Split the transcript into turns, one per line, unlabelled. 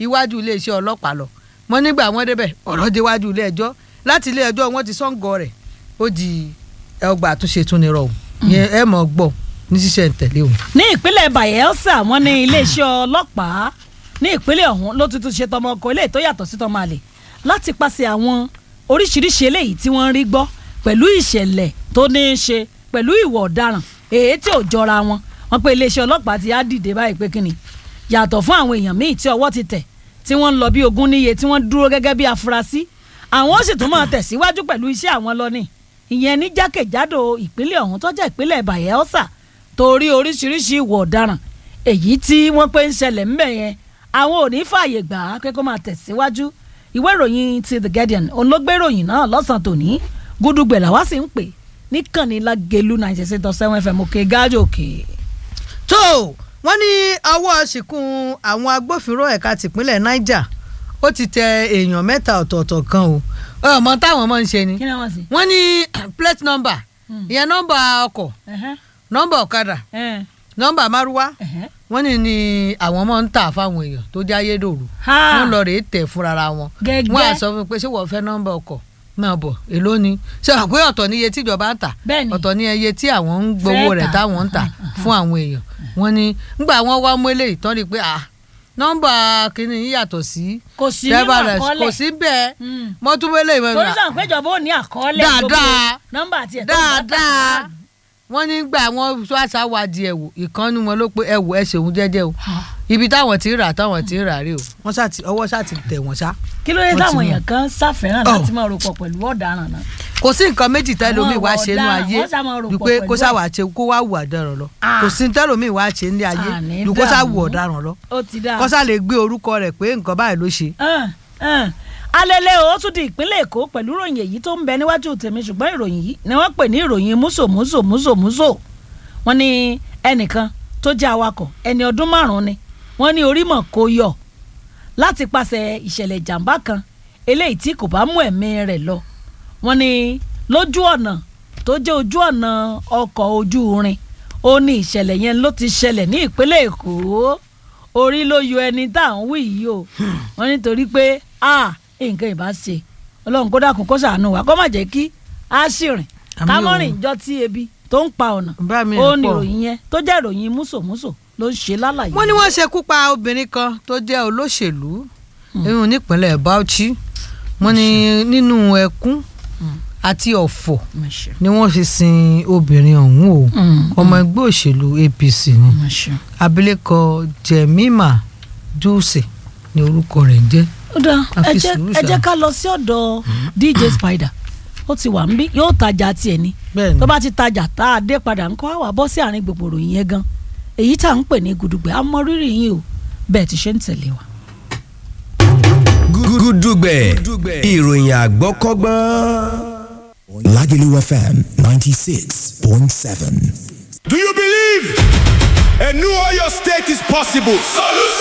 iwájú iléeṣẹ́ ọlọ́pàá lọ wọ́n nígbà wọ́n débẹ̀ ọ̀rọ̀ déwájú ilé ẹjọ́ láti ilé ẹjọ́ wọ́n ti sọ́ǹgọ̀ rẹ̀ ó di ọgbà àtúnṣe tún ní rọ̀ yẹn ẹ mọ̀ gbọ́ ní ṣíṣẹ̀ ń tẹ̀lé òun.
ní ìpínlẹ̀ bayelsa wọ́n ní iléeṣẹ́ ọlọ́pàá ní ìpínlẹ̀ ọ̀hún ló tuntun ṣe tọmọ ọkọ eléyìí tó yàtọ̀ sí tọmọ àlè láti pàṣẹ àwọn oríṣiríṣi eléyìí tí wọ́n ń rí gbọ́ pẹ̀lú ìṣẹ̀lẹ̀ tó ní í ṣe pẹ̀lú ìwà ọ̀daràn èyí tí ò jọra wọn wọ́n pé iléeṣẹ́ ọlọ́pàá ti á dìde báyìí pé kíni yàtọ̀ fún àwọn èèyàn míì tí ọwọ́ ti tẹ̀ tí wọ́n ń lọ bí ogún níye tí wọ́n dúró gẹ́gẹ́ bí afurasí àwọn ó sì tún máa tẹ̀síwájú pẹ̀lú iṣẹ́ àwọn lọ ní ìyẹn ní jákèjádò ìpínlẹ̀ ọ̀hún tó jẹ́ ìpínlẹ̀ bayelsa torí oríṣiríṣi ìwà ọ̀daràn èyí tí wọ́n pé ń ṣẹlẹ̀ ńbẹ̀ yẹn àwọn ò ní fààyè gbà á pé kó máa tẹ̀síwájú ìwé ìròyìn ti the guardian òun ló gbé ìròyìn náà lọ́sàn-án tòní gúdúgbẹ̀ làwa sì ń pè níkànnì lágẹ̀lú ninety six dot seven fm òkè gáàjò òkè.
tó wọ́n ní ọwọ́ ṣìkún àwọn agbófinró ẹ̀ka tìpínlẹ̀ niger ó ti tẹ èèyàn mẹ́ta ọ̀tọ̀ọ̀tọ̀ kan o ọmọ táwọn máa ń ṣe ni
kí ni wọ́n sì.
wọ́n ní plate number ìyẹn nọ́mbà ọkọ̀ nọ́mbà ọ̀kadà nọ́mbà márúwá wọ́n ní ni àwọn máa ń tà fáwọn èèyàn tó jẹ́ ayédèrú wọ́n lọ rèé tẹ̀ fúnra wọn
Gẹ́gẹ́.
wọ́n á sọ fún mi pé ṣé wọ́n fẹ́ nọ́mbà ọkọ̀ máa bọ̀ èló ni ṣé wà pé ọ̀tọ̀ ní iye tíjọba ń tà
Bẹ́ẹ̀ni.
ọ̀tọ̀ ní iye tí àwọn ń gbowó
Fẹ́
rẹ̀
tà.
táwọn ń tà fún àwọn èèyàn wọ́n ní nígbà wọ́n wá mú eléyìí tán rí i pé ah nọ́mbà kìíní yìí yàtọ̀ sí
kò sí nínú
driver rẹ̀
àkọọ́lẹ̀
kò sí bẹ́ẹ̀
Mm.
mọ́túbélé ìwé
torí sàn péjọba ò ní àkọọ́lẹ̀
Dáadáa.
gbogbo nọ́mbà tiẹ̀ tó ń bá
dáadáa wọ́n nígbà wọn tó àṣà wádìí ẹ̀wò ìkànnì wọn ló pé ẹ̀wò ẹ̀ ṣeun jẹ́jẹ́ o ibi táwọn ti ń rà táwọn ti ń rà rí o wọ́n ṣáà ti ọwọ́ ṣáà ti tẹ̀ wọ́n ṣá.
kí ló dé
Wọ́n ti
táwọn
mú.
èèyàn kan ṣàfẹ́ràn
Oh.
láti máa rò pọ̀ pẹ̀lú ọ̀daràn náà.
kò sí nǹkan méjì tẹ́lómi wá ṣe nínú
ọ̀daràn,
ayé
wọ́n ṣá máa rò
ju
pọ̀
pé
pẹ̀lú
kó
ẹ̀.
ṣàwà ṣe kó wá wù ọ̀daràn lọ
Ah.
kò sí tẹ́lómi wá ṣe ní ayé
Àní
ju kó ṣá wù
dààmú.
ọ̀daràn lọ
ó ti dáa.
kó ṣá lè gbé orúkọ rẹ̀ pé nǹkan báyìí ló ṣe.
Ẹn, ẹn. alẹ́lẹ́ o ó tún di ìpínlẹ̀ èkó pẹ̀lú ìròyìn èyí tó ń bẹ níwájú tèmi ṣùgbọ́n ìròyìn yìí ni wọ́n pè ní ìròyìn múso múso múso múso wọ́n ní ẹnìkan tó jẹ́ awakọ̀ ẹni ọdún márùn-ún ni wọ́n ní orímọ̀ kò yọ láti pàṣẹ ìṣẹ̀lẹ̀ ìjàmbá kan eléyìí tí kò bá mú ẹ̀mí rẹ̀ lọ wọ́n ní lójú ọ̀nà tó jẹ́ ojú ọ̀nà ọkọ̀ ojú irin ó ní ìṣẹ̀lẹ̀ yẹn ló ti ṣẹlẹ̀ ní ìpínlẹ̀ èkó orí ló yọ ẹni tá à ń wí yìí o wọ́n nítorí pé a nǹkan ìbá ṣe ọlọ́run kó dákun kó ṣàánú wa kó má jẹ́ kí a sì rìn
Àmín
ká
o.
mọ́ rìn jọ tí ebi tó ń pa ọ̀nà
bá mi
ó
rìn
ní
pọ̀.
ìròyìn yẹn tó jẹ́ ìròyìn músòmúsò ló ń ṣe lálàyé.
wọ́n ní wọ́n ṣekú pa obìnrin kan tó jẹ́ olóṣèlú irun nípínlẹ̀ Bauchi wọ́n ní nínú ẹkún àti ọ̀fọ̀ ni wọ́n fi sin obìnrin ọ̀hún o ọmọ ẹgbẹ́ òṣèlú APC ni abilékọ Jemima Dulce ni orúkọ rẹ̀ ń jẹ́
ó dáa
A
ẹ
fi
jẹ́
sùúrù
ẹ jẹ́
ṣá.
ká lọ sí ọ̀dọ̀ DJ Spider ó ti wà níbí yóò tajà tiẹ̀ ni
bẹ́ẹ̀ ni
tó bá ti tajà tá a dé padà ńkọ́ àwa bọ́ sí àárín gbogbo ìròyìn yẹn gan èyí tá à ń pè ní gudugbẹ a mọ rírì yín o bẹ́ẹ̀ ti ṣe ń tẹ̀lé wa.
gúdúgbẹ̀ ìròyìn àgbọ́kọ́gbọ́n.
Lagelu FM 96.7.
Do you believe a new Oyo state is possible? Solution!